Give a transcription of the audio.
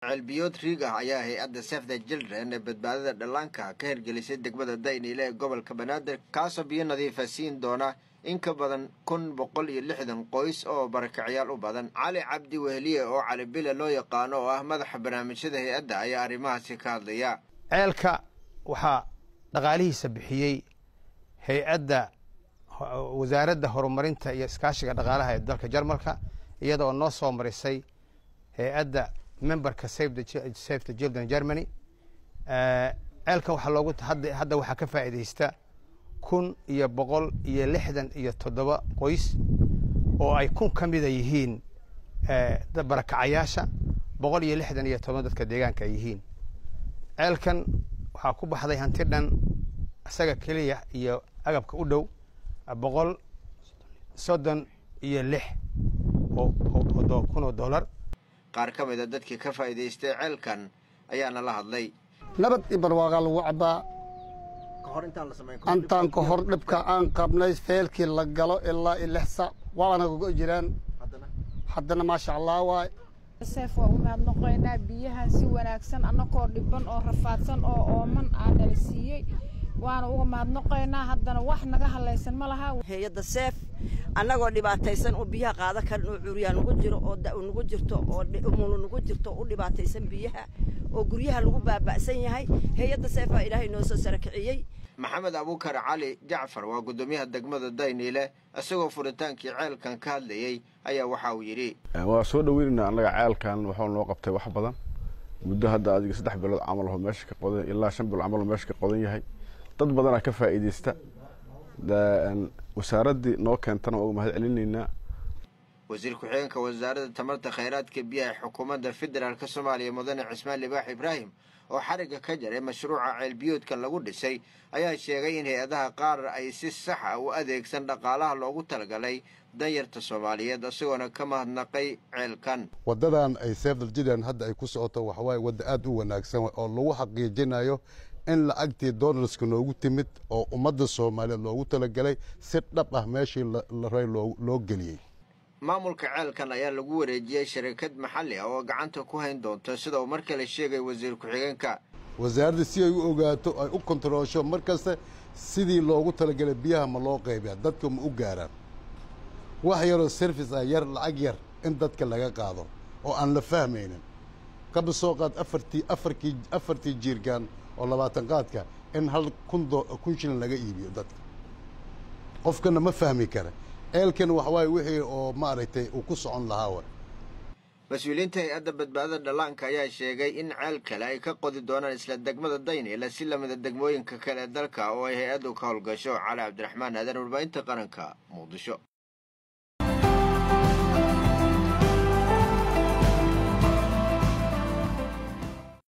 ceelbiyood riig ah ayaa hay-adda save the children ee badbaadada dhallaanka ka hirgelisay degmada dayniile ee gobolka banaadir kaasoo biyo nadiifa siin doona in ka badan kun boqol iyo lixdan qoys oo barakacyaal u badan cali cabdi wehliye oo cali bile loo yaqaano oo ah madaxa barnaamijyada hay-adda ayaa arrimahaasi ka hadlaya ceelka waxaa dhaqaalihiisa bixiyey hay-adda wasaaradda horumarinta iyo iskaashiga dhaqaalaha ee dalka jarmalka iyada oo noo soo marisay hay-adda memberka save the children germany ceelkan waxaa loogu hadda waxaa ka faa'iidaysta kun iyo boqol iyo lixdan iyo toddoba qoys oo ay kun ka mida yihiin barakacayaasha boqol iyo lixdan iyo toban dadka deegaanka ay yihiin ceelkan waxaa ku baxday hanti dhan isaga keliya iyo agabka u dhow boqol soddon iyo lix kun oo dollar qaar ka mid a dadkii ka faa'iidaystay ceelkan ayaana la hadlay nabad iyo barwaaqaa lagu cabbaa antaan ka hor dhibka aan qabnay feelkii la galo ilaa iyo lix sac waana kaga jiraan haddana maasha allah waay seef waa u mahadnoqoynaa biyahan si wanaagsan annagoo dhiban oo rafaadsan oo ooman aa nala siiyey waana uga mahadnoqoynaa haddana wax naga hadlaysan ma laha hay-adda seef annagoo dhibaataysan oo biyaha qaada karin oo curyaa nugu jiro oo da nugu jirto oo umulu nugu jirto u dhibaataysan biyaha oo guryaha lagu baaba'san yahay hay-adda seef baa ilaahay noo soo sarakiciyey maxamed abuukar cali jacfar waa guddoomiyaha degmada dayniile isagoo furitaankii ceelkan ka hadlayey ayaa waxa uu yidhi waa soo dhoweynaynaa annaga ceelkan waxuu noo qabtay wax badan muddo hadda adiga saddex bilood camal oo meesha ka qodan ilaa shan bilood camal oo meesha ka qodan yahay dad badanaa ka faa'iidaysta wasaaraddii noo keentana waa uga mahad celinaynaa wasiir ku-xigeenka wasaaradda tamarta khayraadka biyaha ee xukuumadda federaalk soomaaliya mudane cismaan libaax ibraahim oo xarigga ka jaray mashruuca ceelbiyoodkan lagu dhisay ayaa sheegay in hay-adaha qaar ay si sax ah u adeegsan dhaqaalaha loogu talagalay danyarta soomaaliyeed isagoona ka mahadnaqay ceelkan waddadan ay seefdaljidan hadda ay ku socoto waxawaaye wadda aad u wanaagsan oo lagu xaqiijinayo in lacagtii donalska noogu timid oo ummadda soomaaliyeed loogu talagalay si dhab ah meeshii la ray loo geliyey maamulka ceelkan ayaa lagu wareejiyey sharikad maxalli ah oo gacanta ku hayn doonto sida uu mar kale sheegay wasiir ku-xigeenka wasaaradda si ay u ogaato ay u kontaroosho mar kasta sidii loogu talagalay biyaha ma loo qaybiya dadka ma u gaaraan wax yaroo service ah yar lacag yar in dadka laga qaado oo aan la fahmaynin kaba soo qaad afartii afarkii afartii jiirgaan oo labaatan qaadka in hal kun kun shilin laga iibiyo dadka qofkana ma fahmi kara ceelkan waxawaaye wixii oo maaragtay uu ku socon lahaa wa mas-uuliyiinta hay-adda badbaadada dhallaanka ayaa sheegay in ceel kale ay ka qodi doonaan isla degmada dayniile si lamida degmooyinka kale ee dalka oo ay hay-addu ka howlgasho cali cabdiraxmaan aadan warbaahinta qaranka muqdisho